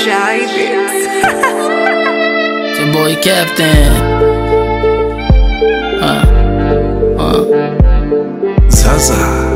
Shy Bits. It's your boy Captain. Uh, uh. Zaza.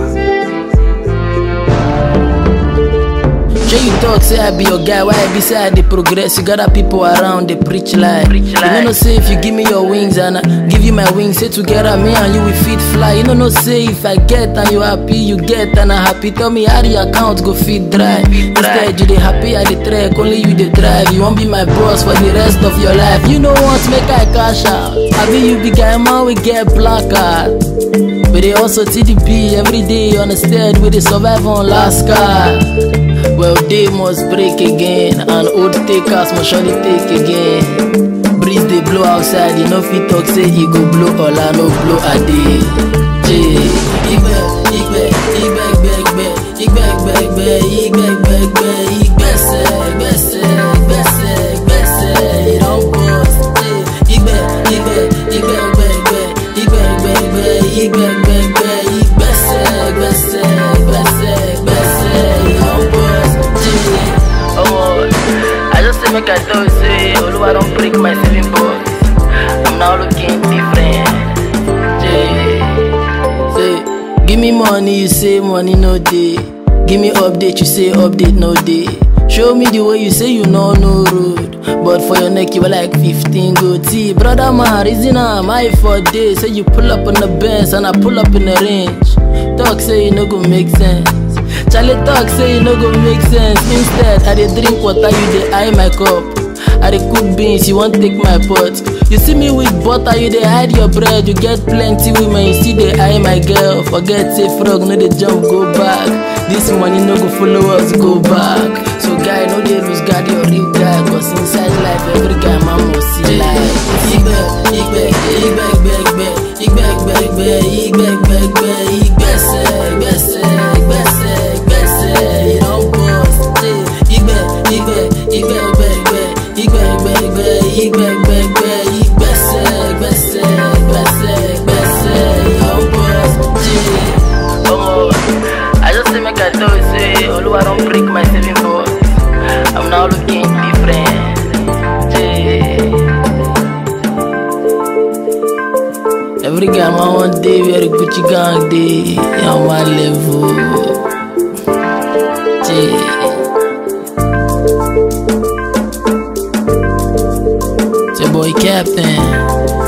Sure you talk, say I be your guy. Why I be say I dey progress? You got other people around, they preach lie. You know no say if you give me your wings and I give you my wings, say together me and you we fit fly. You know no say if I get and you happy, you get and I happy. Tell me how the account go fit dry. Instead you dey happy, I dey track. Only you dey drive. You won't be my boss for the rest of your life. You know what? Make I cash out. I be you be guy man we get black card. We dey also TDP every day on the stead we dey survive on last card. Well, they must break again, and old takers must surely take again. Breeze they blow outside, you know fit talk say he go blow all I no blow a day. Jay, igbe, igbe, igbe, igbe, igbe, igbe, igbe, igbe, igbe, igbe, igbe, igbese, igbese, igbese, igbese, it don't bust. Jay, igbe, igbe, igbe, igbe, igbe, igbe, igbe, igbe, igbe, igbe, igbe, igbese, igbese, igbese, igbese, it don't bust. Jay, oh, I just say make I tell you say, Oluwa don't break my saving box. I'm now looking different. Jay. Say, give me money, you say money no day. Give me update, you say update no day. Show me the way you say you know no road. But for your neck, you were like 15 goatee. Brother man, reason I'm high for days. Say you pull up on the bench and I pull up in the range. Talk say you no go make sense. Charlie talk say you no go make sense. Instead, I dey drink water, you dey eye my cup. I dey cook beans, you wan take my pot. You see me with butter, you dey hide your bread. You get plenty women, you still dey eye my girl. Forget say frog no dey jump go back. This money no go follow us go back. So guy no dey lose guard your real guy, cause inside life every guy man must see life. Igbe, igbe, igbe, igbe, igbe, igbe, igbe, igbe, igbe, igbe, igbe, igbese, igbese, igbese, igbese, it don burst. Igbe, igbe, igbe, igbe, igbe, igbe, igbe, igbe, igbe, igbe, igbe, igbese, igbese, igbese, igbese, it don burst. Omo, I just say make I tell you say Oluwa don break my saving box. I'm now looking different. Jay. Every guy man one day wear a Gucci gang day on my level. Jay. It's your boy Captain.